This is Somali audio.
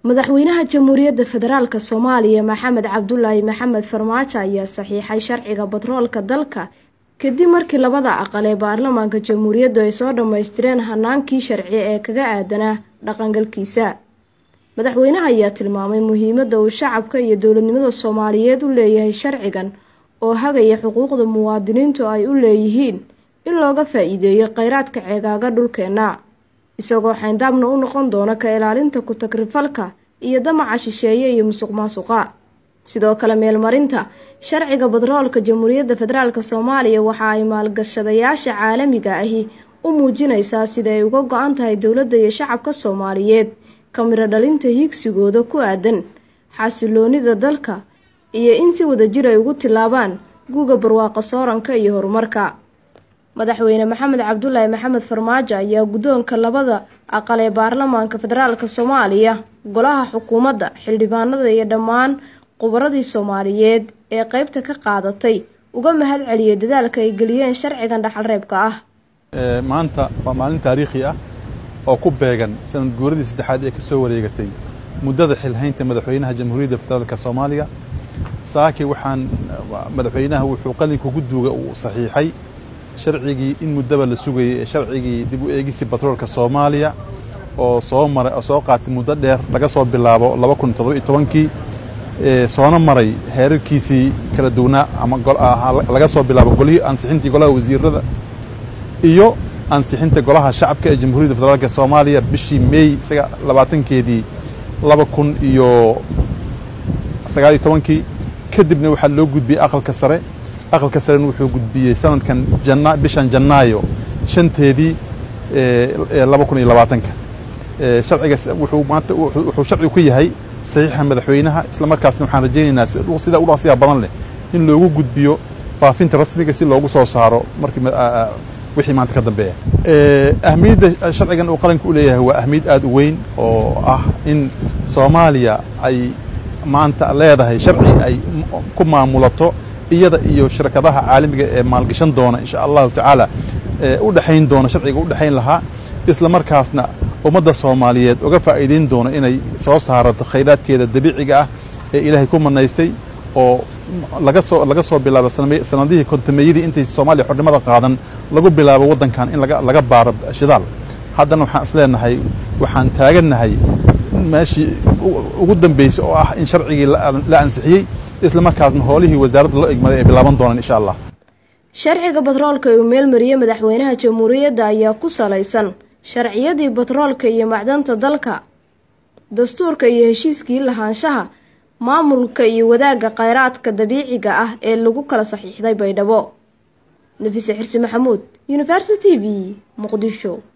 madaxweynaha jamhuuriyadda federaalk soomaaliya maxamed cabdulaahi maxamed farmaajo ayaa saxiixay sharciga batroolka dalka kadib markii labada aqal ee baarlamaanka jamhuuriyaddu ay soo dhammaystireen hanaankii sharci ee kaga aadanaa dhaqangalkiisa madaxweynaha ayaa tilmaamay muhiimadda uu shacabka iyo dowladnimada soomaaliyeed u leeyahay sharcigan oo hagaya xuquuqda muwaadiniintu ay u leeyihiin in looga faa-iideeyo kheyraadka ceegaaga dhulkeenna isagoo xayndaabna u noqon doona ka ilaalinta ku-tagrifalka iyo damaca shisheeye iyo musuq maasuqa sidoo kale meelmarinta sharciga batroolka jamhuuriyadda federaalk soomaaliya waxa ay maalgashadayaasha caalamiga ahi u muujinaysaa sida ay uga go-an tahay dowladda iyo shacabka soomaaliyeed kamiro dhalinta hiigsigooda ku aadan xasiloonida dalka iyo in si wada jir ay ugu tilaabaan guuga barwaaqa sooranka iyo horumarka madaxweyne maxamed cabdulaahi maxamed farmaajo ayaa guddoonka labada aqal ee baarlamaanka federaalk soomaaliya golaha xukuumadda xildhibaanada iyo dhammaan qubaradii soomaaliyeed ee qeybta ka qaadatay uga mahad celiyay dadaalka ay geliyeen sharcigan dhaxalreebka ah maanta waa maalin taariikhi ah oo ku beegan sanad guuradii saddexaad ee ka soo wareegatay muddada xilhaynta madaxweynaha jamhuuriyadda federaalk soomaaliya saaki waxaan madaxweynaha wuxuu qalinka guduuga uu saxiixay sharcigii in muddaba la sugayay ee sharcigii dib u eegistii batroolka soomaaliya oo soo maray oo soo qaatay muddo dheer laga soo bilaabo laba kun toddoba iyo tobankii soona maray heerarkiisii kala duwanaa ama laga soo bilaabo golihii ansixintii golaha wasiirada iyo ansixinta golaha shacabka ee jamhuuriyadda federaalk soomaaliya bishii meey labaatankeedii laba kun iyo sagaal iyo tobankii kadibna waxaa loo gudbiyey aqalka sare aqalka sarena wuxuu gudbiyey sanadkan bishan janaayo shanteedii laba kun iyo labaatanka sharciga wuxuu maanta wuxuu sharcigu ku yahay saxiixa madaxweynaha isla markaasna waxaan rajaynaynaa sida u dhaqsiya badan leh in loogu gudbiyo faafinta rasmiga si loogu soo saaro markii wixii maanta ka dambeeya ahmiyadda sharcigan uu qaranka u leeyahay waa ahmiyad aada u weyn oo ah in soomaaliya ay maanta leedahay sharci ay ku maamulato iyada iyo shirkadaha caalamiga ee maalgashan doona insha allahu tacaala u dhexayn doona sharciga u dhexayn lahaa isla markaasna ummadda soomaaliyeed uga faa'iidayn doono inay soo saarato khayraadkeeda dabiiciga ah ee ilaahay ku manaystay oo laga soo laga soo bilaabo sanadihii kontameeyadii intay soomaaliya xornimada qaadan lagu bilaabo waddankan in laga baaro shidaal haddana waxaan isleenahay waxaan taagannahay meeshii ugu dambeysay oo ah in sharcigii la ansixiyey isla markaasna hoolihii wasaaradda loo egmaday ay bilaaban doonaan insha allah sharciga batroolka uu meelmariyey madaxweynaha jamhuuriyadda ayaa ku salaysan sharciyadii batroolka iyo macdanta dalka dastuurka iyo heshiiskii lahaanshaha maamulka iyo wadaagga kheyraadka dabiiciga ah ee lagu kala saxiixday baydhabo nafise xirsi maxamuud universal t v muqdisho